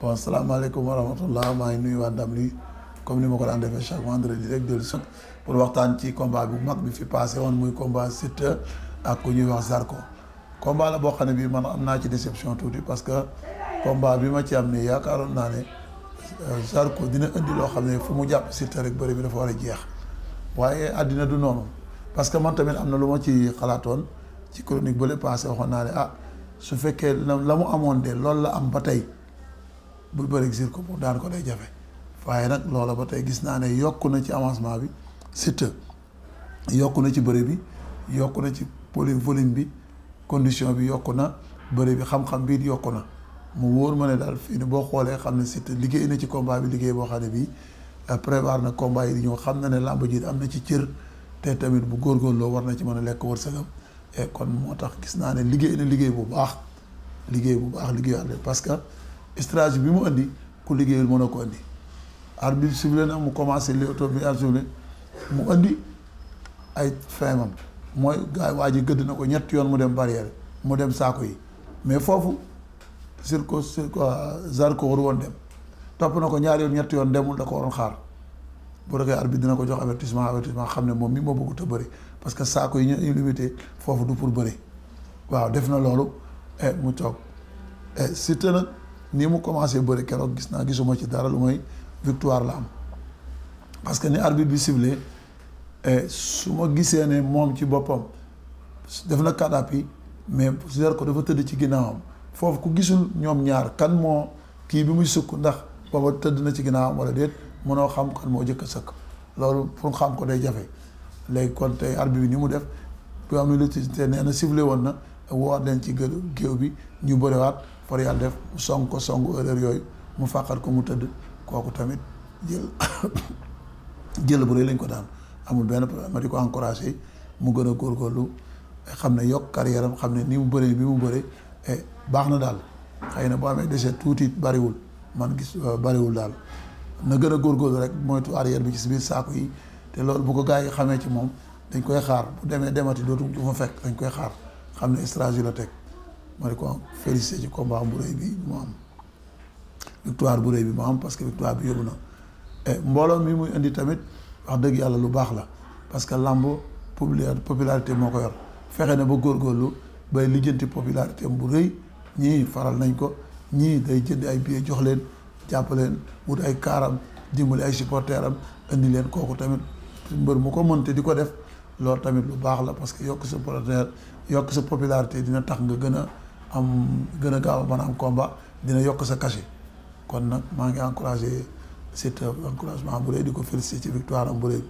bon salaamaaleykum wa rahmatullah maa ngi nuyu waa ndam li comme ni ma ko daan defee chaque vendredi rek dellu si pour waxtaan ci combat bu mag bi fi passé woon muy combat Siteu ak ku ñuy wax Zarko combat la boo xam ne bii man am naa ci déception tuuti parce que combat bi ma ci am ne yaakaaroon naa ne Zarko dina indi loo xam ne fu mu jàpp Siteu rek bëri bi dafa war a jeex waaye àddina du noonu parce que man tamit am na lu ma ci xalaatoon ci chronique bële passé waxoon naa ne ah su fekkee la mu amoon de loolu la am ba tey bu bëri Zarko mu daan ko day jafe waaye nag loola ba tey gis naa ne yokku na ci avancement bi Siteu yokku na ci bëri bi yokku na ci poli volume bi condition bi yokku na bëri bi xam-xam bi yokku na mu wóor ma ne daal fii ni boo xoolee xam ne Siteu liggéey na ci combat bi liggéey boo xam ne bii prévoir na combat yi di ñëw xam na ne làmb ji am na ci cër te tamit bu góorgóorloo war na ci mën a lekk wërsëgam et kon moo tax gis naa ne liggéey na liggéey bu baax liggéey bu baax liggéey àll parce que stratégie bi mu indi ku liggéeyul mën a ko indi arbitre sifflé na mu commencé li auto bi arbitre mu indi ay feemam mooy gars waa ji gëdd na ko ñett yoon mu dem barrière mu dem saako yi mais foofu Zarko Zarko Zarko waru woon dem topp na ko ñaari yoon ñetti yoon demul da ko waroon xaar bu fekkee arbitre dina ko jox avertissement avertissement xam ne moom mi moo bëggut a bëri parce que saako yi ñu limité foofu du pour bëri waaw def na loolu e mu toog e Siteu nag nii mu commencé bëri keroog gis naa gisuma ci dara lu mooy victoire la am parce que ni arbitre bi ciblé su ma gisee ne moom ci boppam def na kadapi mais Zarko dafa tëdd ci ginnaawam foofu ku gisul ñoom ñaar kan moo kii bi muy sukk ndax booba tëdd na ci ginnaawam wala déet mënoo xam kan moo jëkk a sëkk loolu pour xam ko day jafe léegi kon tey arbitre bi ni mu def bu am na te nee na ciblé woon na woo leen ci gë géew bi ñu bëriwaat far yàlla def mu song ko songu erreur yooyu mu fàqat ko mu tëdd kooku tamit jël jël bu rëy lañ ko daan amul benn problème ma di ko encouragé mu gën a góorgóorlu xam ne yokk carrière am xam ne ni mu bëree bi mu bëree baax na daal xëy na boo amee déchet tuuti bariwul man gis bariwul daal na gën a góorgóorlu rek moytu arrière bi ci biir saako yi te loolu bu ko gars yi xamee ci moom dañ koy xaar bu demee demati dootu du fa fekk dañ koy xaar xam ne stratégie la teg ma di ko félicité ci combat bu rëy bi mu am victoire bu rëy bi mu am parce que victoire bi yóbbu na mbooloo mi muy indi tamit wax dëgg yàlla lu baax la parce que làmb popularité moo ko yor fexe na ba góorgóorlu bay lijjanti popularité bu rëy ñii faral nañ ko ñii day jënd ay billets jox leen jàpp leen wut ay kaaram dimbali ay supporters am indi leen kooku tamit mbër mu ko mënte di ko def loolu tamit lu baax la parce que yokk sa supporter yokk sa popularité dina tax nga gën a am gën a gaaw a mën a am combat dina yokk sa cachet kon nag maa ngi encouragé Siteu encouragement bu rëy di ko félicité ci victoire am bu rëy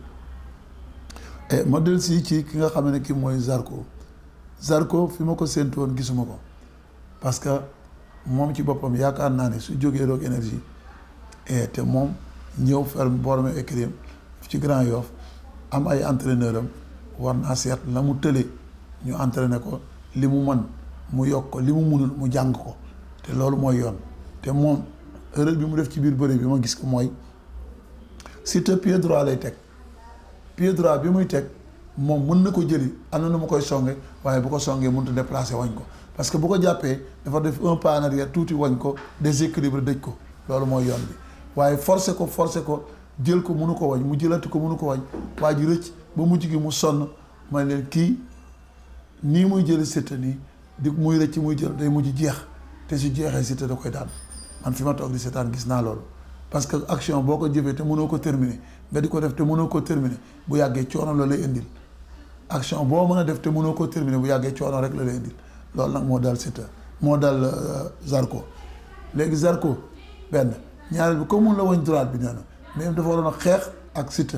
et ma del si ci ki nga xam ne ki mooy Zarko Zarko fi ma ko séentu woon gisuma ko parce que moom ci boppam yaakaar naa ne su jógee Rock Énergie et te moom ñëw ferme borome écrim ci Grand Yoff am ay entraîneur am war naa seet la mu tële ñu entraîné ko li mu mën mu yokk ko li mu munul mu jàng ko te loolu mooy yoon te moom erreur bi mu def ci biir bëri bi ma gis ko mooy Siteu pied droit lay teg pied droit bi muy teg moom mën na ko jëli am na nu ma koy songe waaye bu ko songee mënut a déplacé wañ ko parce que bu ko jàppee dafa def un pas en arrière tuuti wañ ko déséquilibre dëj ko loolu mooy yoon bi waaye forcé ko forcé ko jël ko mënu ko wañ mu jëlati ko mënu ko wañ waa ji rëcc ba mujj gi mu sonn may leen kii nii muy jëli Siteu nii di muy rëcc muy jël day mujj jeex te su jeexee Siteu da koy daan man fi ma toog di seetaan gis naa loolu parce que action boo ko jëfee te mënoo ko terminer nga di ko def te mënoo ko terminer bu yàggee coono la lay indil action boo mën a def te mënoo ko terminer bu yàggee coono rek la lay indil loolu nag moo dal Siteu moo dal Zarko léegi Zarko benn ñaareel bi comme mun la wañ droite bi nee na mais dafa waroon a xeex ak Siteu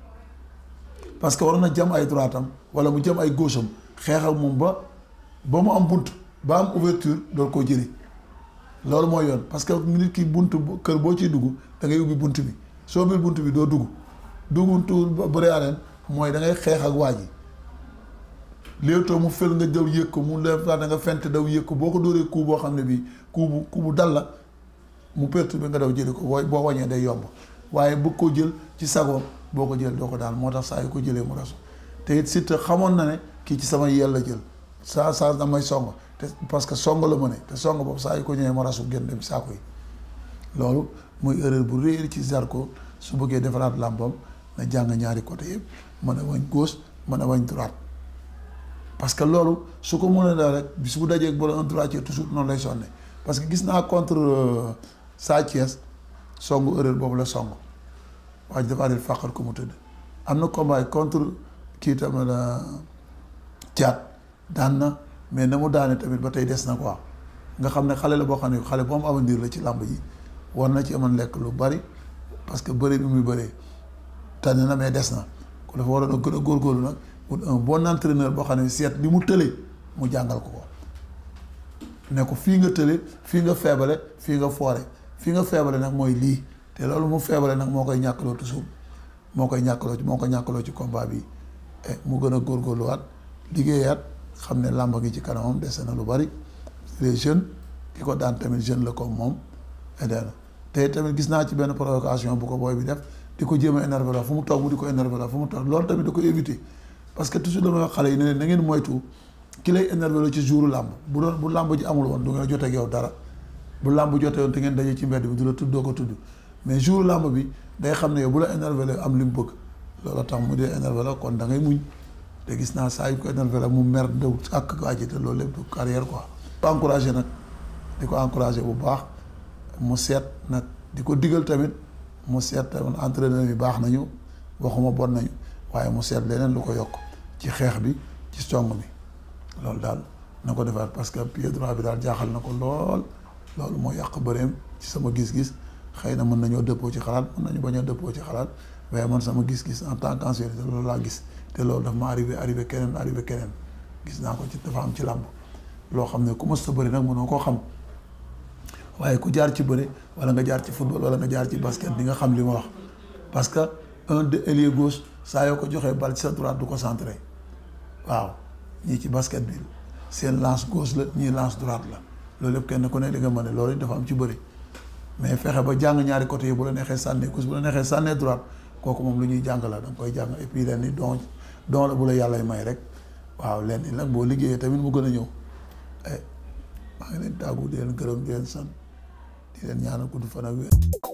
parce que waroon na jam ay droite am wala mu jam ay gauche am xeex ak moom ba ba mu am bunt ba am ouverture doon koo jëli loolu mooy yoon parce que nit ki bunt kër boo ciy dugg da ngay ubbi bunt bi soo ubbi bunt bi doo dugg dugguntu bëri arène mooy da ngay xeex ak waa ji léewtoo mu fel nga daw yëg ko mu def da nga fent daw yëg ko boo ko dóoree coup boo xam ne bii coup bu coup bu dal la mu perturbé nga daw jëli ko boo boo wañee day yomb waaye bëgg koo jël ci sagoom boo ko jël doo ko daal moo tax saa yu ko jëlee mu rasu te it Siteu xamoon na ne kii ci sama yel la jël saa saa damay song te parce que song la ma ne te song boobu saa yu ko ñëwee mu rasu gën dem saako yi loolu muy erreur bu réer ci Zarko su bëggee defaraat làmbam na jàng ñaari côté yëpp mën a wañ gauche mën a wañ droite parce que loolu su ko mën a daal rek bis bu dajee boole un droitier toujours noonu lay sonne parce que gis naa contre Sa Thiès songu erreur boobu la song waa ji dafa àndil fàqal ko mu tëdd am na combat contre kii tamit la caat daan na mais na mu daane tamit ba tey des na quoi nga xam ne xale la boo xam ne xale bu am avenir la ci làmb ji war na ci amoon lekk lu bari parce que bëri bi muy bëree tànn na mais des na ko dafa waroon a gën a góorgóorlu nag wut un bon entraîneur boo xam ne seet li mu tëlee mu jàngal ko ko ne ko fii nga tële fii nga feebale fii nga foore fii nga feebale nag mooy lii te loolu mu feebale nag moo koy ñàkkaloo toujours moo koy ñàkkaloo ci moo ko ñàkkaloo ci combat bi mu gën a góorgóorluwaat liggéeyaat xam ne làmb gi ci kanamam dese na lu bari les jeunes ki ko daan tamit jeune la comme moom edee na te tamit gis naa ci benn provocation bu ko booy bi def di ko jéem a énervé la fu mu toog mu di ko énervé la fu mu toog loolu tamit da ko éviter parce que toujours dama wax xale yi ne leen na ngeen moytu ki lay énervé la ci jouru làmb bu doon bu làmb ji amul woon du nga jotee ak yow dara bu làmb jotee woon te ngeen daje ci mbedd bi du la tudd doo ko tudd mais jouru làmb bi day xam ne yow bu la énervé la am li mu bëgg loolu tax mu dee énervé la kon da ngay muñ te gis naa saa yu ko énervé la mu mer daw ak waa ji te loolu lépp du carrière quoi. di ko encouragé nag di ko encouragé bu baax mu seet nag di ko digal tamit mu seet tamit entraîneur yi baax nañu waxuma bon nañu waaye mu seet leneen lu ko yokk ci xeex bi ci song bi loolu daal na ko defaat parce que pied droit bi daal jaaxal na ko lool loolu moo yàq bëreem ci sama gis-gis xëy na mën nañoo dëppoo ci xalaat mën nañu bañ a dëppoo ci xalaat waaye man sama gis-gis en tant qu'ancien loolu laa gis te loolu daf ma arrivé arrivé keneen arrivé keneen gis naa ko ci dafa am ci làmb loo xam ne ku mës sa bëri nag mënoo koo xam waaye ku jaar ci bëri wala nga jaar ci football wala nga jaar ci basket di nga xam li ma wax parce que un de ailier gauche saa yoo ko joxee bal ci sa droite du ko centré waaw ñii ci basket bi seen lance gauche la ñii lance droite la loolu yëpp kenn ku ne di nga mën ne loolu dafa am ci bëri mais fexe ba jàng ñaari côté yi bu la neexee sànnee gauche bu la neexee sànnee droite kooku moom lu ñuy jàng la da nga koy jàng et puis leen ni don don la bu la yàllay may rek waaw leen ni nag boo liggéeyee tamit mu gën a ñëw maa ngi leen tàggu di leen gërëm di leen sant di leen ñaanal gudd fan ak wér